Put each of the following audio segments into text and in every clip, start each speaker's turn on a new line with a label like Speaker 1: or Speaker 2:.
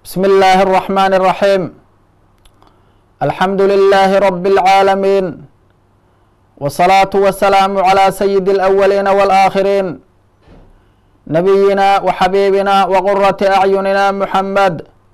Speaker 1: بسم الله الرحمن الرحيم الحمد لله رب العالمين والصلاة والسلام على سيد الأولين والآخرين نبينا وحبيبنا وقرة أعيننا محمد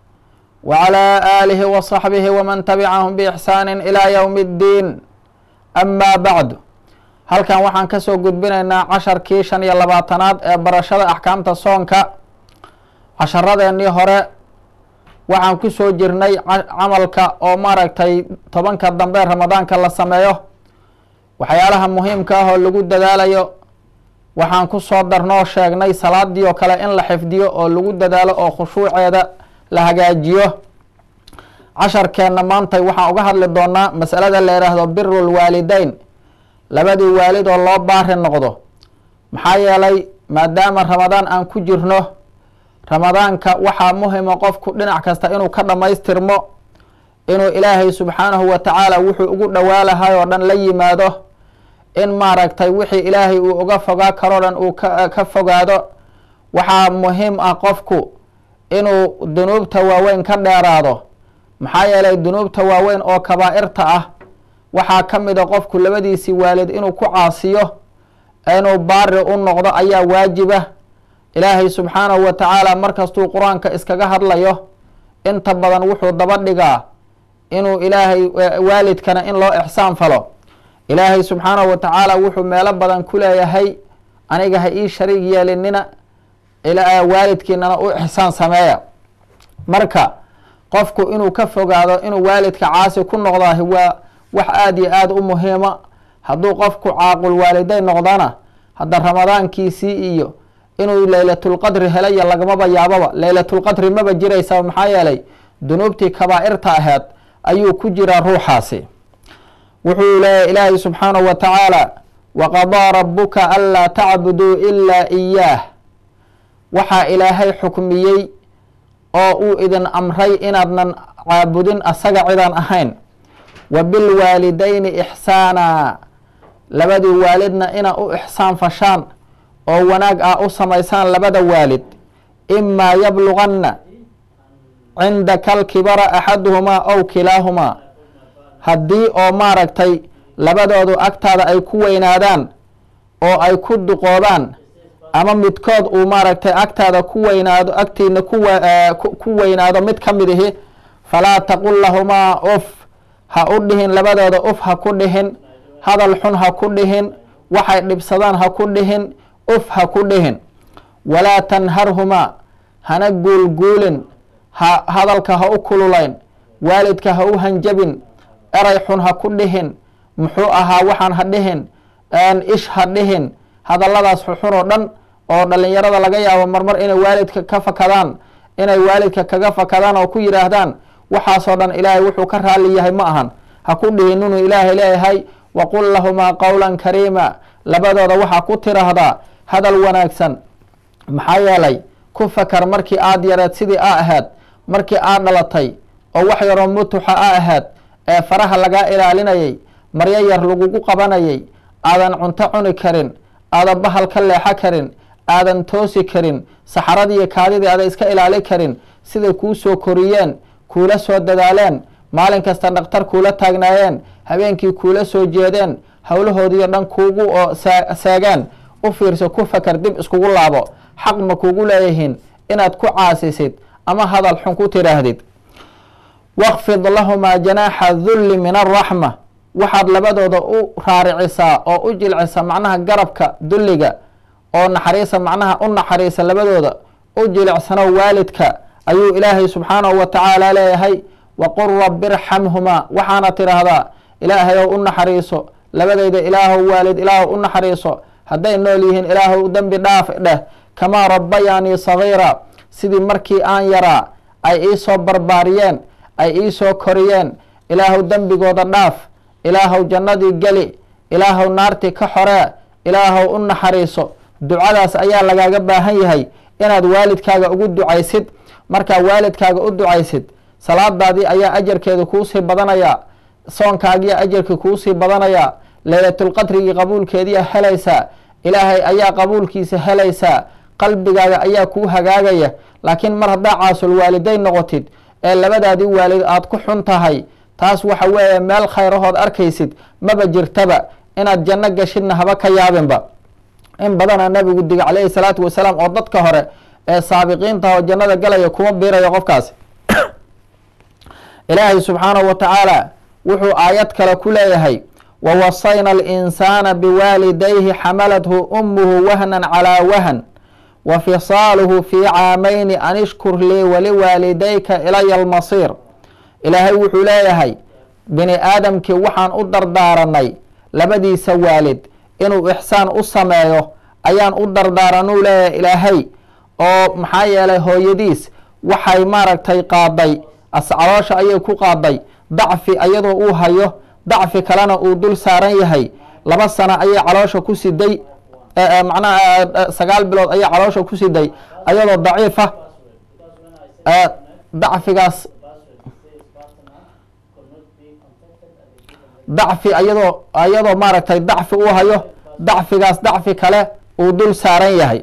Speaker 1: وعلى آله وصحبه ومن تبعهم بإحسان إلى يوم الدين أما بعد halkan waxaan ka soo gudbinaynaa casharkii shan iyo labaatanaad ee barashada axkaamta soonka casharadeenii hore waxaan ku soo jirnay camalka oo maaragtay tobanka dambe ramadaanka la sameeyo waxyaalaha muhiimka ah oo lagu dadaalayo waxaan ku soo darnoo sheegnay salaadii oo kale in la xifdiyo oo lagu dadaalo oo khushuuceeda la hagaajiyo casharkeenna maantay waxaan uga hadli doonaa masalada la yidhaahdo biru lwaalideyn labadii waalid oo loo baari noqdo maxaa yeelay maadaama ramadaan aan ku jirno ramadaanka waxaa muhima qofku dhinac kasta inuu ka dhammaystirmo inuu ilaahay subxaanahu wa tacaala wuxuu ugu dhawaalahay oo dhan la yimaado in maaragtay wixii ilaahay uu uga fogaa karoo dhan uu ka fogaado waxaa muhiim ah qofku inuu dunuubta waaweyn ka dheeraado maxaa yeelay dunuubta waaweyn oo kabaa'irta ah waxaa ka mid a qofku labadiisii waalid inuu ku caasiyo inuu baari u noqdo ayaa waajiba ilaahay subxaanahu wa tacaala markastuu qur-aanka iskaga hadlayo inta badan wuxuu daba dhigaa inuu ilaahay waalidkana in loo ixsaan falo ilaahay subxaanahu wa tacaala wuxuu meelo badan ku leeyahay aniga ha ii shariig yeelinina waalidkiinana u ixsaan sameeya marka qofku inuu ka fogaado inuu waalidka caasi ku noqdaah waa wax aada iyo aada u muhiima hadduu qofku caaqul waalideyn noqdana hadda ramadaankiisii iyo inuu leylatulqadri helaya lagamaba yaababa leylatulqadri maba jiraysa maxaa yeelay dunuubtii kabaa'irta aheed ayuu ku jiraa ruuxaasi wuxuu leeyahy ilaahay subxaanahu wa tacaala waqadaa rabuka anlaa tacbuduu ilaa iyaah waxaa ilaahay xukmiyey oo uu idin amray inaadnan caabudin asaga cidaan ahayn wa bilwaalidayni ixsaana labadii waalidna ina u ixsaan fashaan oo wanaag ah u samaysaan labada waalid imaa yabluganna cindaka alkibara axaduhumaa ow kilaahumaa haddii oo maaragtay labadoodu agtaada ay ku weynaadaan oo ay ku duqoobaan ama midkood uu maaragtay agtaada ku weynaado agtiina ku weynaado mid ka mid ihi falaa taqul lahumaa uf ha u dhihin labadooda uf ha ku dhihin hadal xun ha ku dhihin waxay dhibsadaan ha ku dhihin uf ha ku dhihin walaa tanharhumaa hana guulguulin ha hadalka ha u kululayn waalidka ha u hanjabin eray xun ha ku dhihin muxuu ahaa waxaan ha dhihin ish ha dhihin hadalladaas xuxun oo dhan oo dhalinyarada laga yaabo marmar inay waalidka ka fakadaan inay waalidka kaga fakadaan oo ku yidhaahdaan waxaasoo dhan ilaahay wuxuu ka raali yahay ma ahan ha ku dhihin inuu ilaahay leeyahay waqul lahumaa qowlan kariima labadooda waxaa ku tiraahdaa hadal wanaagsan maxaa yeelay ku fakar markii aad yareed sidii a ahayd markii aad dhalatay oo wax yaroo mutuxa a ahayd ee faraha lagaa ilaalinayay maryo yar lagugu qabanayay aadan cunto cuni karin aadan bahal ka leexo karin aadan toosi karin saxaradii kaadidii aadan iska ilaali karin siday kuu soo koriyeen kuula soo dadaaleen maalin kasta dhakhtar kuula taagnaayeen habeenkii kuula soo jeedeen howlahoodiio dhan kuugu oo seegeen u fiirso ku fakar dib iskugu laabo xaq ma kuugu leeyihiin inaad ku caasisid ama hadal xun ku tidhaahdid wakfid lahumaa janaaxa dulli min araxma waxaad labadooda u raaricisaa oo u jilcisa macnaha garabka dulliga oo naxariisa macnaha u naxariisa labadooda u jilicsano waalidka ayuu ilaahay subxaanahu wa tacaala leeyahay waqul rabi irxamhumaa waxaana tidhaahdaa ilaahayow u naxariiso labadayda ilaahow waalid ilaahow u naxariiso hadday nool yihiin ilaahow dembi dhaaf dheh kamaa rabbayaanii sagiira sidii markii aan yaraa ay iisoo barbaariyeen ay iisoo koriyeen ilaahow dembigooda dhaaf ilaahow jannadii geli ilaahow naartii ka xoree ilaahow u naxariiso ducadaas ayaa lagaaga baahan yahay inaad waalidkaaga ugu ducaysid markaa waalidkaaga u ducaysid salaadaadii ayaa ajarkeeda kuusii badanayaa soonkaagiya ajarkii kuusii badanayaa leylatulqadrigii qabuulkeediia helaysaa ilaahay ayaa qabuulkiisa helaysaa qalbigaaga ayaa kuu hagaagaya laakiin mar haddaa caasul waalidayn noqotid ee labadaadii waalid aad ku xun tahay taas waxa weeye meel khayrahood arkaysid maba jirtaba inaad janno gashidna haba ka yaabinba in badana nabigu diga calayhi salaatu wasalaam oo dadka hore ee saabiqiinta oo jannada galaya kuma biirayo qofkaasi ilaahay subxaanahu wa tacaala wuxuu aayad kale ku leeyahay wawasayna alinsaana biwaalidayhi xamalathu umuhu wahnan calaa wahn wa fisaaluhu fii caamayni an ishkur lii waliwaalidayka ilaya almasiir ilaahay wuxuu leeyahay bini aadamkii waxaan u dardaaranay labadiisa waalid inuu ixsaan u sameeyo ayaan u dardaaranuu leeyahay ilaahay oo maxaa yeelay hooyadiis waxay maaragtay qaaday ascaloosha ayay ku qaaday dacfi iyadoo uu hayo dacfi kalena uu dul saaran yahay laba sano ayay caloosha ku siday macnaha sagaal bilood ayay caloosha ku siday ayadoo daciifa dacfigaas dacfi ayadoo ayadoo maaragtay dacfi uu hayo dacfigaas dacfi kale uu dul saaran yahay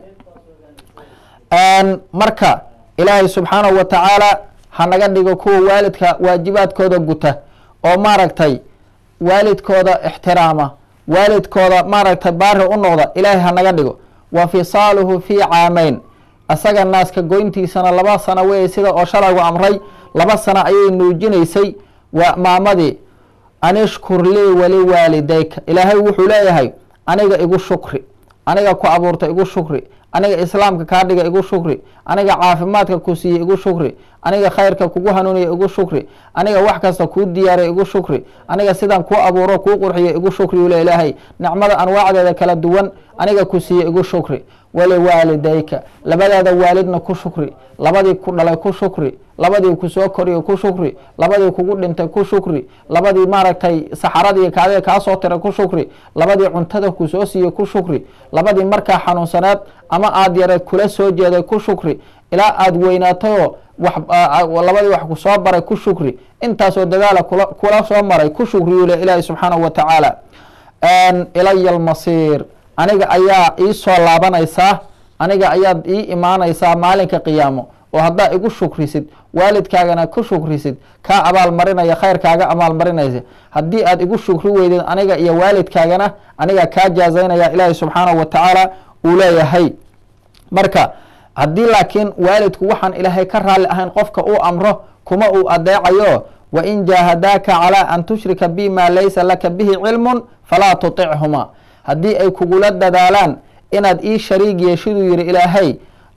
Speaker 1: marka ilaahay subxaanahu wa tacaala hanaga dhigo kuwa waalidka waajibaadkooda guta oo maaragtay waalidkooda ixtiraama waalidkooda maaragtay baari u noqda ilaahay hanaga dhigo wa fisaaluhu fii caamayn asaga naaska goyntiisana laba sano weeye sida oo shalaygu amray laba sano ayay nuujinaysay waa maamadii an ishkur lii waliwaalidayka ilaahay wuxuu leeyahay aniga igu shukri aniga ku abuurta igu shukri aniga islaamka kaa dhiga igu shukri aniga caafimaadka ku siiye igu shukri aniga khayrka kugu hanuuniya igu shukri aniga wax kasta kuu diyaariya igu shukri aniga sidaan kuu abuuro kuu qurxiyo igu shukri ule ilaahay nicmada anwaacdeeda kala duwan aniga ku siiye igu shukri waliwaalidayka labadaada waalidna ku shukri labadii ku dhalay ku shukri labadii kusoo koriyo ku shukri labadii kugu dhintay ku shukri labadii maaragtay saxaradii kaadiga kaa soo tiray ku shukri labadii cuntada kusoo siiye ku shukri labadii markaa xanuunsaneed ama aad yareed kula soo jeeday ku shukri ilaa aad weynaatayoo labadii wax kusoo baray ku shukri intaasoo dadaala kula soo maray ku shukriyu le ilaahi subxaanahu wa tacaala ilaya almasiir aniga ayaa ii soo laabanaysaa aniga ayaad ii imaanaysaa maalinka qiyaamo oo haddaa igu shukrisid waalidkaagana ku shukrisid kaa abaal marinaya khayrkaaga abaal marinaysa haddii aad igu shukri weydid aniga iyo waalidkaagana aniga kaa jaazaynaya ilaahi subxaanahu wa tacaala uu leeyahay marka haddii laakiin waalidku waxaan ilaahay ka raalli ahayn qofka uu amro kuma uu adeecayo wain jaahadaaka calaa an tushrika bi maa laysa laka bihi cilmun falaa tutichuma haddii ay kugula dadaalaan inaad ii shariig yeeshiduu yihi ilaahay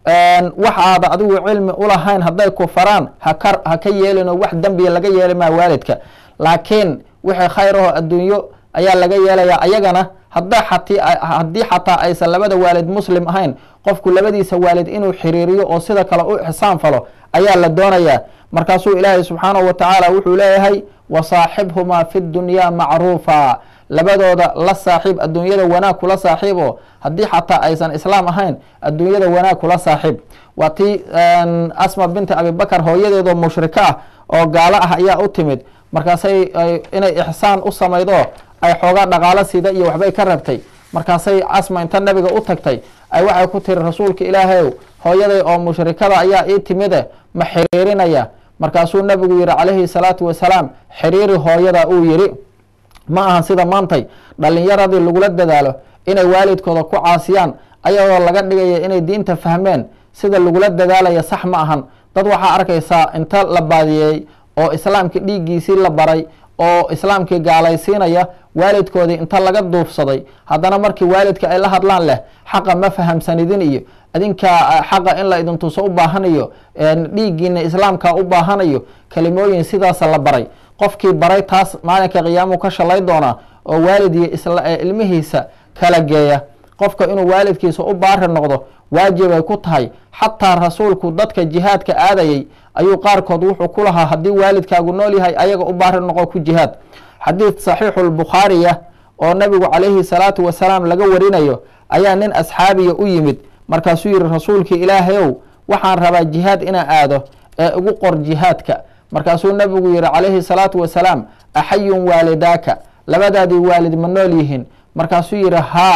Speaker 1: wax aada adigu cilmi ulahayn hadday ku faraan haka ha ka yeelino wax dembiya laga yeeli maa waalidka laakiin wixii khayraho adduunyo ayaa laga yeelayaa ayagana hadda xati haddii xataa aysan labada waalid muslim ahayn qofku labadiisa waalid inuu xiriiriyo oo sida kale u ixsaan falo ayaa la doonayaa markaasuu ilaahay subxaanahu wa tacaala wuxuu leeyahay wasaaxibhumaa fi dunyaa macruufa labadooda la saaxiib adduunyada wanaag kula saaxiib oo haddii xataa aysan islaam ahayn adduunyada wanaag kula saaxiib waa tii asma binti abibakar hooyadeedoo mushriko ah oo gaalo ah ayaa u timid markaasay inay ixsaan u samaydo ay xoogaa dhaqaalo sida iyo waxbay ka rabtay markaasay asma inta nabiga u tagtay ay waxay ku tiri rasuulka ilaahayow hooyaday oo mushrikada ayaa ii timide ma xiriirinaya markaasuu nabigu yihi calayhi salaatu wasalaam xiriiri hooyada uu yihi ma ahan sida maantay dhalinyaradii lagula dadaalo inay waalidkooda ku caasiyaan ayagoo laga dhigaya inay diinta fahmeen sida lagula dadaalaya sax ma ahan dad waxaa arkaysaa inta la baadiyey oo islaamkii dhiiggiisii la baray oo islaamkii gaalaysiinaya waalidkoodii inta laga duufsaday haddana markii waalidka ay la hadlaan leh xaqa ma fahamsanidin iyo idinka xaqa in la idin tuso u baahanayo dhiiggiina islaamka u baahanayo kelimooyin sidaasa la baray qofkii baray taas maalinka qiyaamu ka shalay doonaa oo waalid iyo ilmihiisa kala geeya qofka inuu waalidkiisa u baari noqdo waajibay ku tahay xataa rasuulku dadka jihaadka aadayay ayuu qaarkood wuxuu ku lahaa haddii waalidkaagu nool yahay ayaga u baari noqo ku jihaad xadiid saxiixu lbukhaariya oo nabigu calayhi salaatu wasalaam laga warinayo ayaa nin asxaabiya u yimid markaasuu yihi rasuulkii ilaahayow waxaan rabaa jihaad inaa aado ee igu qor jihaadka markaasuu nabigu yihi calayhi salaatu wasalaam axayun waalidaaka labadaadii waalid ma nool yihiin markaasuu yihi haa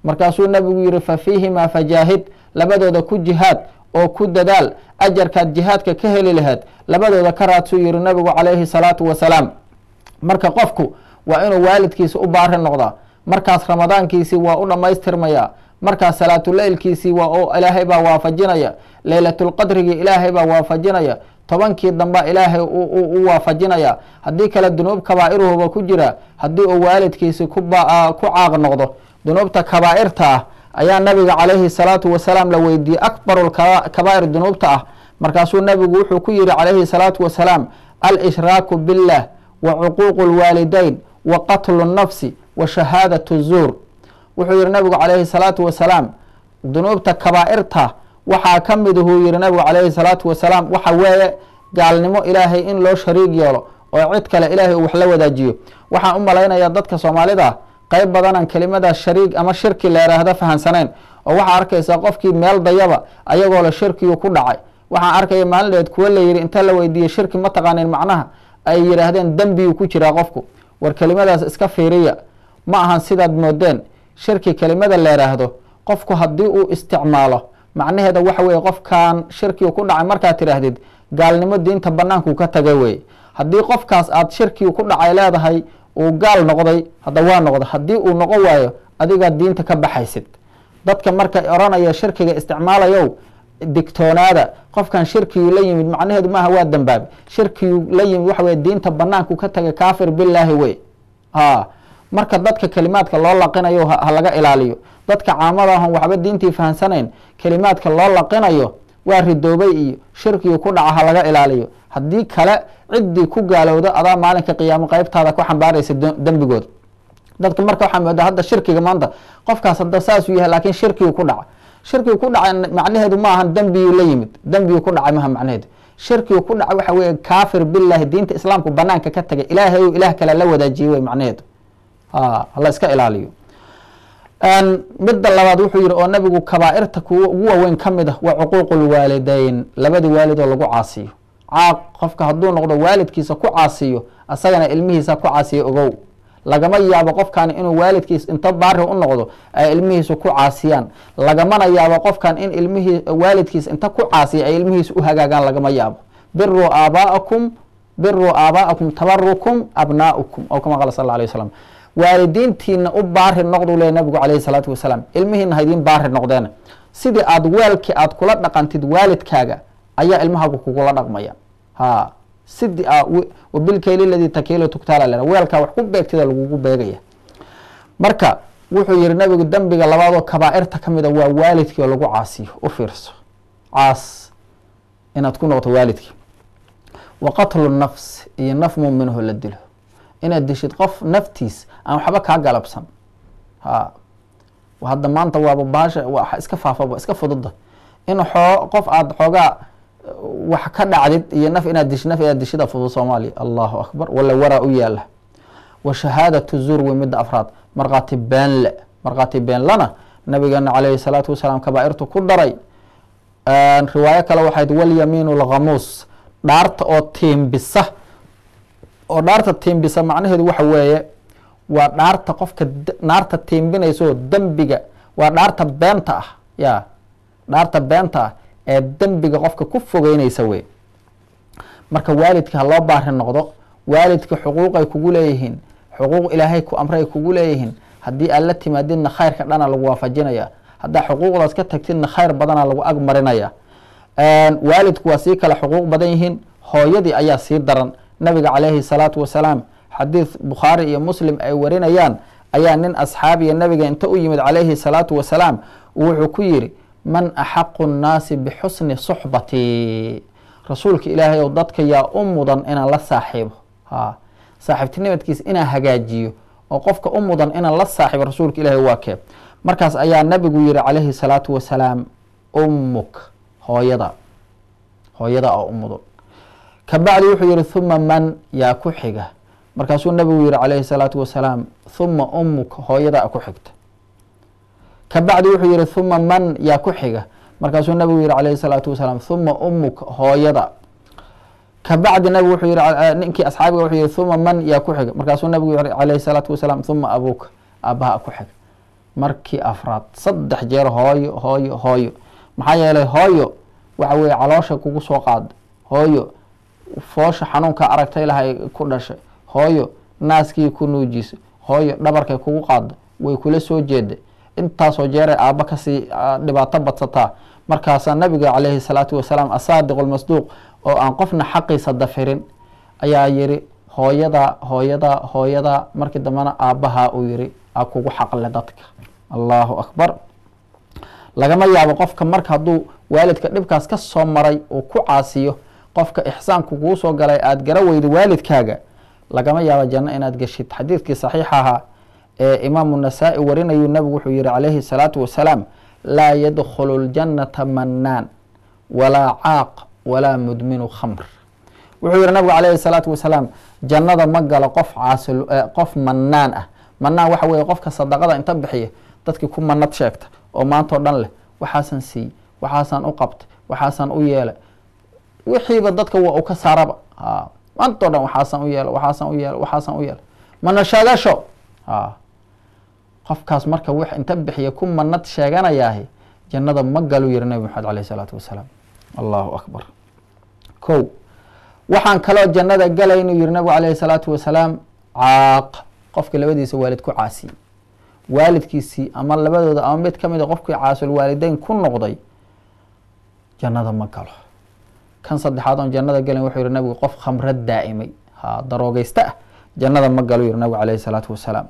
Speaker 1: markaasuu nabigu yihi fa fiihimaa fajaahid labadooda ku jihaad oo ku dadaal ajarkaad jihaadka ka heli lahayd labadooda ka raadsuu yihi nabigu calayhi salaatu wasalaam marka qofku waa inuu waalidkiisa u baari noqdaa markaas ramadaankiisii waa u dhammaystirmayaa markaas salaatuleylkiisii waa ilaahay baa waafajinaya leylatulqadrigii ilaahay baa waafajinaya tobankii damba ilaahay u waafajinaya haddii kale dunuub kabaa'iruhuba ku jira haddii uu waalidkiisi ku caaq noqdo dunuubta kabaa'irta ah ayaa nabiga calayhi salaatu wasalaam la weydiiyey akbaru kabaa'ir dunuubta ah markaasuu nabigu wuxuu ku yihi calayhi salaatu wasalaam al-ishraaku billah wa cuquuqu lwaalidayn wa qatlu nnafsi wa shahaadatu zuur wuxuu yihi nabigu calayhi salaatu wasalaam dunuubta kabaa'irta waxaa ka mid huu yihi nabigu calayhi salaatu wasalaam waxa weeye gaalnimo ilaahay in loo shariig yeelo oo cid kale ilaahay uu wax la wadaajiyo waxaan u malaynayaa dadka soomaalida qeyb badanan kelimadaas shariig ama shirki la yhaahda fahansaneen oo waxaa arkaysaa qofkii meel dayaba ayagoo la shirkiyu ku dhacay waxaan arkaya maalin dheed kuwa la yihi inta la weydiiyey shirki ma taqaanin macnaha ay yidhaahdeen dembiyuu ku jiraa qofku war kelimadaas iska fiiriya ma ahan sidaad moodeen shirki kelimada la yhaahdo qofku haddii uu isticmaalo macnaheeda waxa weye qofkan shirkigu ku dhacay markaad tidhaahdid gaalnimo diinta banaanku ka taga weye haddii qofkaas aad shirkigu ku dhacay leedahay uu gaal noqday hadda waa noqda haddii uu noqon waayo adigaad diinta ka baxaysid dadka markay oranaya shirkiga isticmaalayow digtoonaada qofkan shirkigu la yimid macnaheedu maaha waa dambaabi shirkigu la yimid waxa weye diinta banaanku ka taga kaafir bilaahi wey ha marka dadka kelimaadka loo laqinayo ha laga ilaaliyo dadka caamada ahon waxba diintii fahansanayn kelimaadka loo laqinayo waa ridoobay iyo shirkigu ku dhaca ha laga ilaaliyo haddii kale ciddii ku gaalowda adaa maalinka qiyaamo qeybtaada ku xambaaraysa dembigood dadka marka waxaa moodaa hadda shirkiga maanta qofkaas hadda saasuu yahay laakiin shirkigu ku dhaca shirkigu ku dhacay macnaheedu ma ahan dembiyuu la yimid dembiyuu ku dhacay maha macnaheedu shirkigu ku dhacay waxa weeye kaafir billahi diinta islaamku banaanka ka tagay ilaahay ou ilaah kale la wadaajiyey wey macnaheedu ha hala iska ilaaliyo midda labaad wuxuu yihi oo nabigu kabaa'irta kuwa ugu waaweyn ka mid ah waa cuquuqu lwaalideyn labadii waalidoo lagu caasiyo caaq qofka hadduu noqdo waalidkiisa ku caasiyo asagana ilmihiisa ku caasiyo ogow lagama yaabo qofkani inuu waalidkiis inta baari u noqdo ay ilmihiisu ku caasiyaan lagamana yaabo qofkan in ilmihii waalidkiis inta ku caasiya ay ilmihiisu u hagaagaan lagama yaabo biruu aabaa'akum biruu aabaa'akum tabarukum abnaa'ukum oo kama qala sal alla alay waslam waalidiintiina u baari noqdu le nabigu calayhi salaatu wasalaam ilmihiina haydiin baari noqdeena sidii aad weelkii aad kula dhaqantid waalidkaaga ayaa ilmahaagu kugula dhaqmaya ha sidii wabilkayli ladii takiilo tugtaala le weelkaa wax ku beegtida lagugu beegaya marka wuxuu yihi nabigu dembiga labaadoo kabaa'irta ka mida waa waalidkii oo lagu caasiyo u fiirso caas inaad ku noqoto waalidkii wa qatlu nafs iyo naf muuminaho la dilo inaad dishid qof naftiis aan waxba kaa galabsan ha hadda maanta waaba baasha waa iska faafaba iska fududa in xoo qof aada xoogaa wax ka dhacdid iyo naf inaad dishi naf inaad dishida fudud soomaaliya allahu akbar wala waraa u yaala wa shahaadatu zuur wey midda afraad markhaati beenle markhaati beenlana nabigeena calayhi salaatu wasalaam kabaa'irtu ku daray riwaayo kale waxayd walyamiinu lkhamuus dhaarta oo tiimbisa oo dhaarta tiimbisa macnaheedu waxa weeye waa dhaarta qofka naarta tiimbinayso dembiga waa dhaarta beenta ah ya dhaarta beenta ah ee dembiga qofka ku fogeynaysa wey marka waalidka ha loo baari noqdo waalidka xuquuqay kugu leeyihiin xuquuq ilaahay ku amray kugu leeyihiin haddii aad la timaadidna khayrka dhana lagu waafajinaya haddaa xuquuqdaas ka tagtidna khayr badana lagu ag marinaya waalidku waa sii kale xuquuq badan yihiin hooyadii ayaa sii daran nabiga calayhi salaatu wasalaam xadiid bukhaari iyo muslim ay warinayaan ayaa nin asxaabiya nabiga inta u yimid calayhi salaatu wasalaam wuxuu ku yidhi man axaqu nnaasi bixusni suxbati rasuulka ilaahay ow dadka yaa u mudan inaan la saaxiibo ha saaxiibtinimadkiisa inaan hagaajiyo oo qofka u mudan inaan la saaxiibo rasuulka ilaahay waa kee markaas ayaa nabigu yihi calayhi salaatu wasalaam ummuk hooyada hooyada oo u mudan kabacdi wuxuu yihi huma man yaa ku xiga markaasuu nabigu yihi calayhi salaatu wasalaam huma ummuk hooyada ku xigta kabacdi wuxuu yihi huma man yaa ku xiga markaasuu nabigu yihi calayhi salaatu wasalaam huma ummuk hooyada kabacdi nabigu wuxuu yihi ninkii asxaabiga wuxuu yihi huma man yaa ku xiga markaasuu nabigu yihi calayhi salaatu wasalaam huma abuuka aabaha ku xiga markii afraad saddex jeer hooyo hooyo hooyo maxaa yeelay hooyo waxa weeye caloosha kugu soo qaada hooyo foosha xanuunka aragtay lahay ku dhashay hooyo naaskii ku nuujisa hooyo dhabarkay kugu qaada way kula soo jeeda intaasoo jeeray aabba kasii dhibaato badsataa markaasaa nabiga calayhi salaatu wasalaam asaadiq lmasduuq oo aan qofna xaqiisa dafirin ayaa yiri hooyada hooyada hooyada markii dambena aabbahaa uu yiri a kugu xaqle dadka allahu akbar lagama yaabo qofka marka hadduu waalidka dhibkaas ka soo maray uu ku caasiyo qofka ixsaanku kuu soo galay aada gara weydo waalidkaaga lagama yaabo janno inaad geshid xadiidkii saxiixa ahaa ee imaamu nasaa-i warinayu nabigu wuxuu yihi calayhi salaatu wasalaam laa yadkhulu ljannata mannaan walaa caaq walaa mudminu khamr wuxuu yihi nabigu calayhi salaatu wasalaam jannada ma galo qof caasil qof mannaan ah mannaan waxa weeye qofka sadaqada inta bixiya dadkii ku manad sheegta oo maantao dhan leh waxaasan siiyey waxaasaan u qabtay waxaasaan u yeelay wixiiba dadka waa u ka saaraba a maantao dhan waxaasaan u yeela waxaasaan u yeela waxaasaan u yeela mana sheegasho a qofkaas marka wix inta bixiya ku manad sheeganayaahi jannada ma galu yihi nabi maxamed alayh isalaatu wasalaam allahu akbar ko waxaan kaloo jannada galaynu yihi nabigu alayhi salaatu wasalaam caaq qofka labadiisa waalid ku caasiyey waalidkiisii ama labadooda ama mid ka mid a qofkii caasul waalideyn ku noqday jannada ma galo kan saddexaad oon jannada galayn wuxuu yihi nabigu qof khamrad daa'imay ha daroogeysta ah jannada ma galo yihi nabigu alayhi salaatu wasalaam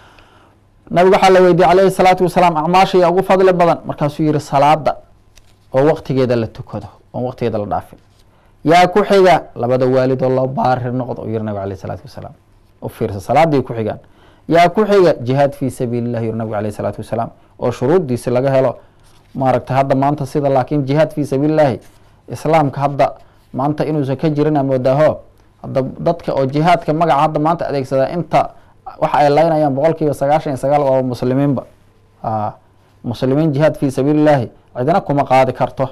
Speaker 1: nabigu waxaa la weydiiyey calayhi salaatu wasalaam acmaashaya ugu fadli badan markaasuu yihi salaada oo waqtigeeda la tukado oon waqtigeeda la dhaafin yaa ku xiga labada waalid oo loo baari noqdo yihi nabigu alayh salaatu wasalaam u fiirsa salaaday ku xigaan yaa ku xiga jihaad fii sabiili llah yihi nabigu alayh salaatu wasalaam oo shuruuddiisi laga helo maaragtay hadda maanta sida laakiin jihaad fii sabiili llahi islaamka hadda maanta inuusan ka jirin moodaaho hadda dadka oo jihaadka magaca hadda maanta adeegsadaa inta waxa ay laynayaan boqol kiiba sagaashan iyo sagaal waa muslimiinba muslimiin jihaad fii sabiili llahi cidina kuma qaadi karto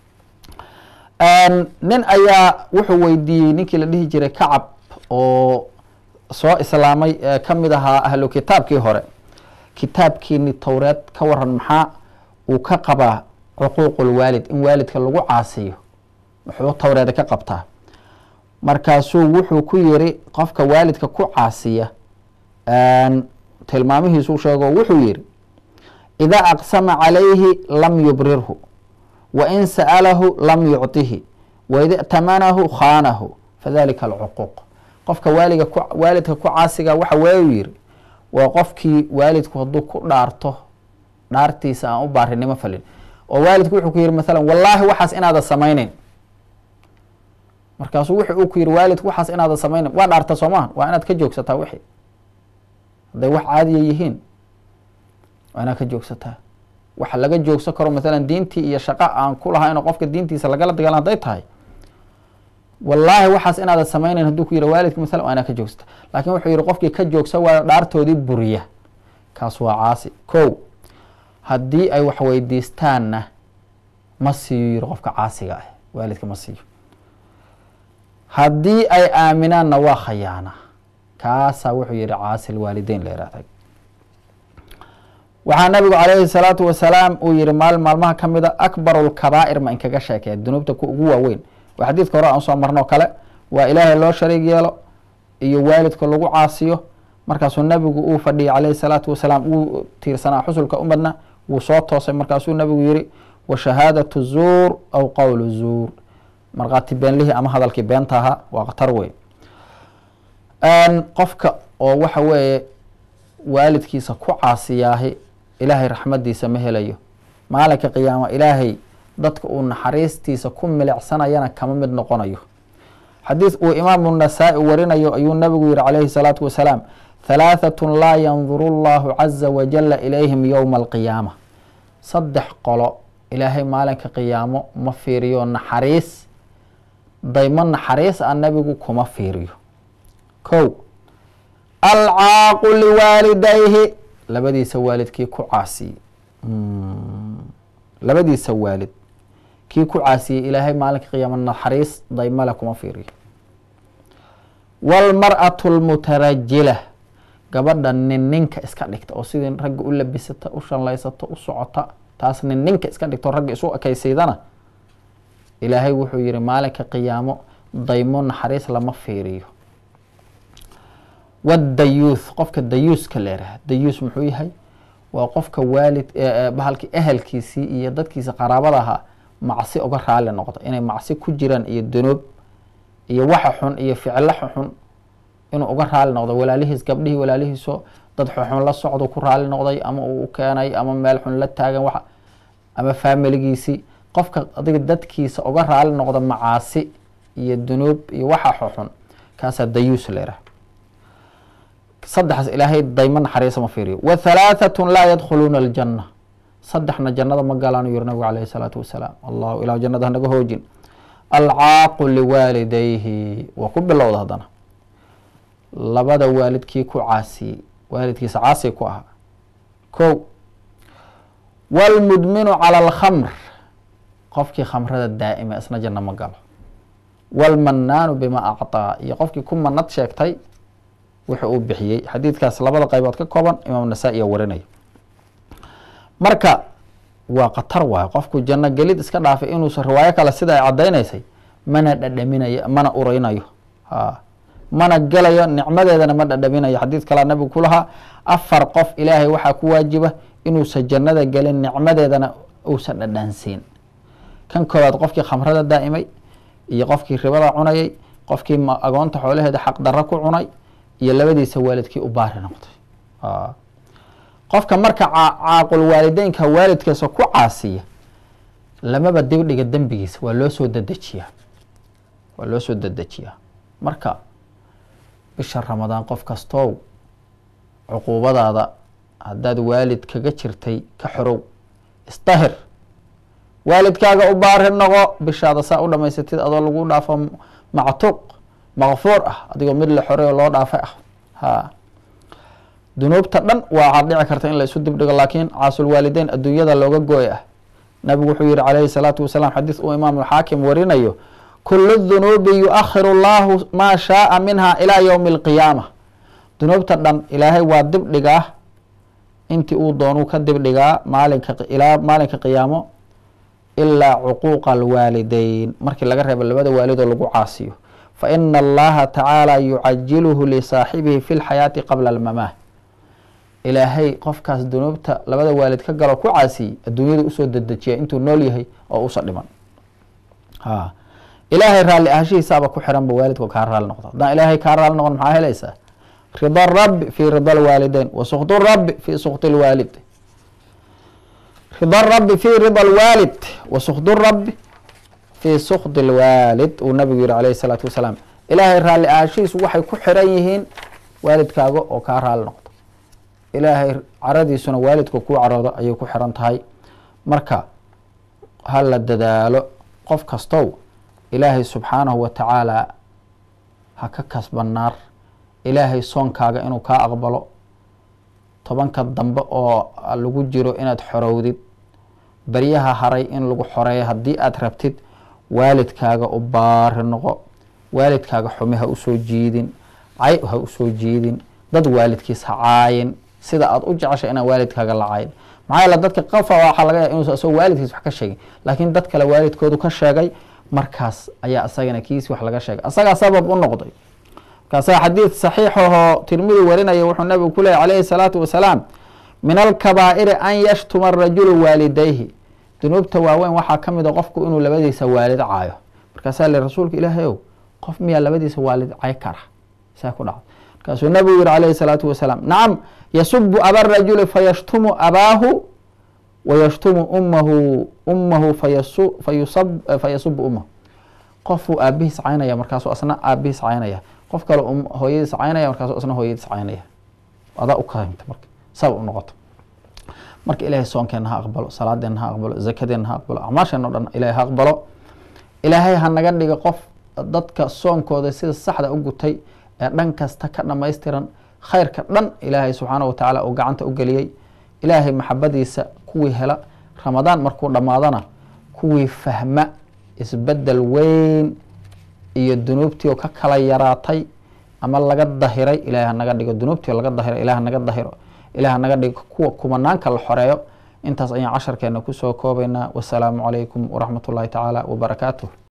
Speaker 1: nin ayaa wuxuu weydiiyey ninkii la dhihi jiray kacab oo soo islaamay ka mid ahaa ahlu kitaabkii hore kitaabkiini towreed ka waran maxaa uu ka qabaa cuquuqulwaalid in waalidka lagu caasiyo muxuu towreeda ka qabtaa markaasuu wuxuu ku yiri qofka waalidka ku caasiya tilmaamihiisuu sheego wuxuu yihi idaa aqsama calayhi lam yubrirhu wa in sa'alahu lam yucطihi waida اtamanahu khaanahu fadalika alcuquuq qofka waaliga waalidka ku caasiga waxa weeyu yihi waa qofkii waalidku hadduu ku dhaarto dhaartiisa aan u baarinimo falin oo waalidku wuxuu ku yihi maalan wallaahi waxaas inaada samayneyn markaasuu wuxu uu ku yihi waalidku waxaas inaada samayneyn waa dhaarta soo maha waa inaad ka joogsataa wixii hadday wax caadiya yihiin waa inaad ka joogsataa waxa laga joogsan karo maalan diintii iyo shaqa aan ku lahaa inuu qofka diintiisa lagala dagaalan hadday tahay wallaahi waxaas inaada samayneyn hadduu ku yihi waalidka maalan waa inaad ka joogsata laakiin wuxuu yihi qofkii ka joogsa waayo dhaartoodii buriya kaas waa caasi ko haddii ay wax weydiistaanna ma siiyo yihi qofka caasiga ah waalidka ma siiyo haddii ay aaminaanna waa khayaana kaasaa wuxuu yihi caasi lwaalideyn la yihahda waxaa nabigu calayhi salaatu wasalaam uu yihi maalin maalmaha ka mida akbaru lkabaa'ir ma inkaga sheekee dunuubta ku ugu waaweyn waa xadiidka hore aan soo marno kale waa ilaahay loo shariig yeelo iyo waalidka lagu caasiyo markaasuu nabigu uu fadhiyay calayhi salaatu wasalaam uu tiirsanaa xusulka umadna wuu soo toosay markaasuu nabigu yihi wa shahaadatu zuur aw qowlu zuur markhaati beenlihii ama hadalkii beenta ahaa waa khatar wey qofka oo waxa weeye waalidkiisa ku caasiyaahi ilaahay raxmadiisa ma helayo maalinka qiyaama ilaahay dadka uu naxariistiisa ku milicsanayana kama mid noqonayo xadiid uu imaamu nasaa-i warinayo ayuu nabigu yihi calayhi salaatu wasalaam halaahatun laa yanduru llahu caza wajala ilayhim yowma alqiyaama saddex qolo ilaahay maalinka qiyaamo ma fiiriyo naxariis daymo naxariis a nabigu kuma fiiriyo ko alcaaqu liwaalidayhi labadiisa waalid kii ku caasiyey labadiisa waalid kii ku caasiyey ilaahay maalinka qiyaama naxariis daymale kuma fiiriyo wاlmarأaة اlmutarajila gabadha nin ninka iska dhigta oo sidii ragga u labisata u shanlaysata u socota taas nin ninka iska dhigta oo ragga isu ekaysiidana ilaahay wuxuu yihi maalinka qiyaamo daymo naxariis lama fiiriyo wadayuuth qofka dayuuska leeraha dayuus muxuu yahay waa qofka waalid bahalki ehelkiisii iyo dadkiisa qaraabada ahaa macsi uga raali noqda inay macsi ku jiraan iyo danoob iyo waxa xun iyo ficilo xun inuu uga raali noqdo walaalihiis gabdhihii walaalihiiso dad xun la socdo ku raali noqday ama uu keenay ama meel xun la taagan wa ama faamiligiisii qofka adiga dadkiisa uga raali noqda macaasi iyo dunuub iyo waxa xoxun kaasaa dayuus leeraha saddexaas ilaahay daymo naxariisa ma fiiriyo wa halaahatun laa yadkhuluuna aljanna saddexna jannada ma galaan yiri nabigu calayhi salaatu wasalaam allahu ilah jannada hanaga hoojin alcaaqu liwaalidayhi waa ku bilowda haddana labada waalidkii ku caasiyey waalidkiisa caasi ku ahaa ko wاlmudminu calى اlkhamr qofkii khamrada daa'ima isna janno ma galo wاlmanaanu bima acطaa iyo qofkii ku manad sheegtay wuxuu uu bixiyey xadiidkaas labada qaybood ka kooban imaam nasaa-iya warinaya marka waa khatar waayo qofku janno gelid iska dhaafay inuusan riwaayo kale sida ay caddaynaysay mana dhadhaminayo mana ureynayo ha mana gelayo nicmadeedana ma dhadhaminayo xadiid kalea nabigu ku lahaa afar qof ilaahay waxaa ku waajiba inuusan jannada gelin nicmadeedana uusan dhadhansiin kan koowaad qofkii khamrada daa'imay iyo qofkii ribada cunayay qofkii agoonta xoolaheeda xaq darro ku cunay iyo labadiisa waalidkii u baari noqday qofka marka caaqul waalideynka waalidkiisa ku caasiya lamaba dibdhiga dembigiisa waa loo soo dedejiyaa waa loo soo dedejiyaa marka bisha ramadaan qof kastow cuquubadaada haddaad waalid kaga jirtay ka xorow isdahir waalidkaaga u baari noqo bishaada saa u dhamaysatid adoo lagu dhaafo mactuuq makfuur ah adigoo mid la xorey oo loo dhaafay ah ha dunuubta dhan waxaad dhici karta in la isu dibdhigo laakiin caasulwaalideyn adduunyada looga gooy ah nabigu wuxuu yihi calayhi salaatu wasalaam xadiis uu imaamulxaakim warinayo kulu dunuubi yu-akhiru llahu maa shaaa minha ilaa ywmi alqiyaama dunuubta dhan ilaahay waa dibdhigaa intii uu doonuu ka dibdhigaa maalinka ilaa maalinka qiyaamo ilaa cuquuqa alwaalideyn markii laga reebo labada waalidoo lagu caasiyo fa ina allaha tacaala yucajiluhu lisaaxibihi fi lxayaati qabla almamaah ilaahay qofkaas dunuubta labada waalid ka galo ku caasiyey adduunyada usoo dedejiya intuu nool yahay oo usa dhiman ha ilaahay raalli ahashihiisaaba ku xiranba waalidku kaa raali noqdo haddaan ilaahay kaa raali noqon maxaa helaysaa rida rabbi fi rida alwaalideyn wa sukdu rabbi fi sukti lwaalid rida rabbi fi rida alwaalid wa sukdu rabbi fi sukdi lwaalid uu nabigu yihi calayhi salaatu wasalaam ilaahay raalli ahashihiisu waxay ku xiran yihiin waalidkaaga oo kaa raali noqdo ilaahay caradiisuna waalidka kuu caroodo ayay ku xiran tahay marka ha la dadaalo qof kastow ilaahay subxaanahu wa tacaala ha ka kasba naar ilaahay soonkaaga inuu kaa aqbalo tobanka dambe oo lagu jiro inaad xorowdid baryaha haray in lagu xoreeyo haddii aad rabtid waalidkaaga u baari noqo waalidkaaga xumi ha usoo jiidin cay ha usoo jiidin dad waalidkiis ha caayin sida aad u jecesha inaan waalidkaaga la caayin maxaa yeele dadka qafa waxaa laga yaaba inuusan isagoo waalidkiis wax ka sheegin laakiin dad kale waalidkoodu ka sheegay markaas ayaa isagana kiisi wax laga sheegay asagaa sabab u noqday markaasaa xadiid saxiixahoo tirmidi warinaya wuxuu nabigu ku leeyay calayhi salaatu wasalaam min alkabaa'iri an yashtuma arajulu waalidayhi dunuubta waaweyn waxaa ka mid a qofku inuu labadiisa waalid caayo markaasaa le rasuulka ilaahay ow qof miyaa labadiisa waalid cay kara saa ku dhacda markaasuu nabigu yihi calayhi salaatu wasalaam nacam yasubu aba rajuli fayashtumu abaahu wayashtumu ummahu ummahu fayasubu ummahu qofuu aabihiis caynaya markaasuu asna aabihiis caynaya qof kale hooyadiis caynaya markaasuu asna hooyadiis caynaya adaa u kaimta marka sabab u noqoto marka ilaahay soonkeena ha aqbalo salaadeena ha aqbalo zakadeena ha aqbalo acmaasheena o dhan ilahay ha aqbalo ilaahay ha naga dhiga qof dadka soonkooda sida saxda u gutay ee dhan kasta ka dhamaystiran khayrka dhan ilaahay subxaana wa tacaala uu gacanta u geliyey ilaahay maxabadiisa kuwii hela ramadaan markuu dhammaadana kuwii fahma isbedel weyn iyo dunuubtii oo ka kala yaraatay ama laga dahiray ilahay hanaga dhigo dunuubtii laga dahiray ilahi hanaga dahiro ilahi hanaga dhigo kuwa kumanaanka la xoreeyo intaas ayaan casharkeena kusoo koobaynaa wasalaamu calaykum waraxmat ullahi tacaala wabarakaatuh